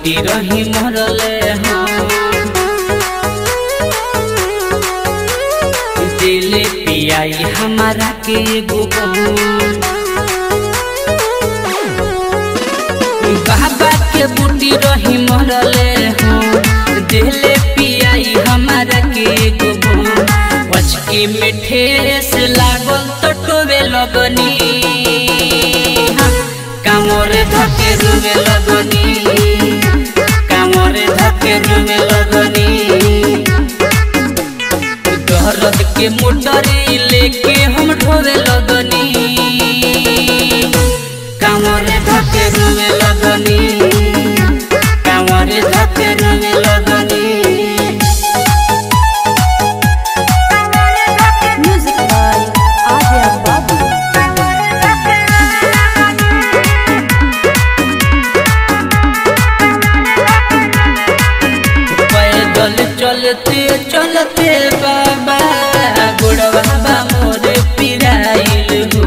बूटी रही मरले हो दिले पियाई हमारा के गोबन बाबा के बूटी रही मरले हो दिले पियाई हमारा के गोबन पचकी में ठेस लागल तो टोवे लगनी কামরে ধকে রুমে লগনি কামরে ধকে রুমে লগনি दर्द के मोटरी लेके हम ढोवे लगनी कामरे धके रूमे लगनी कामरे धके रूमे लगनी Music by Arya Babu. पैदल चलते चलते बाबा गोड़वा बा मोर पिराइल हो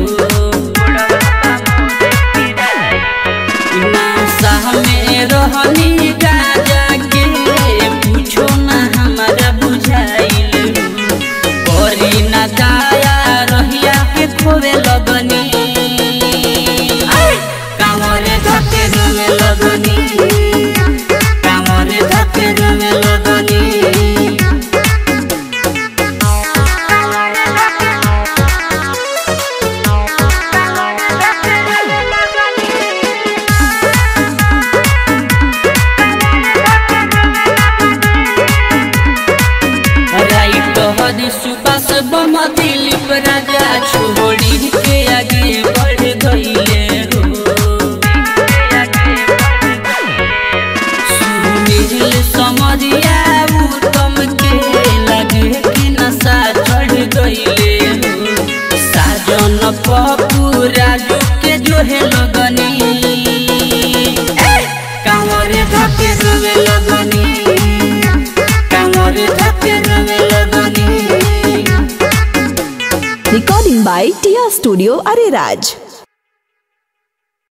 नासा में रहनी गाजा के पूछो ना हमारा बुझाइल हो करी ना दाया रहिया के खोवे लगनी कामरे धके रोवे लगनी कामरे धके रोवे लगनी राइट हद सुबह बम दिलीप राजा छोड़ी के आगे बढ़ गईले हो सुनील समरिया उत्तम के लगे कि नशा चढ़ गईले हो साजन पप्पू राजू के जोहे लगनी कांवरे धके रोवे लगनी कांवरे धके रोवे लगनी Recording by Tia Studio Ariraj.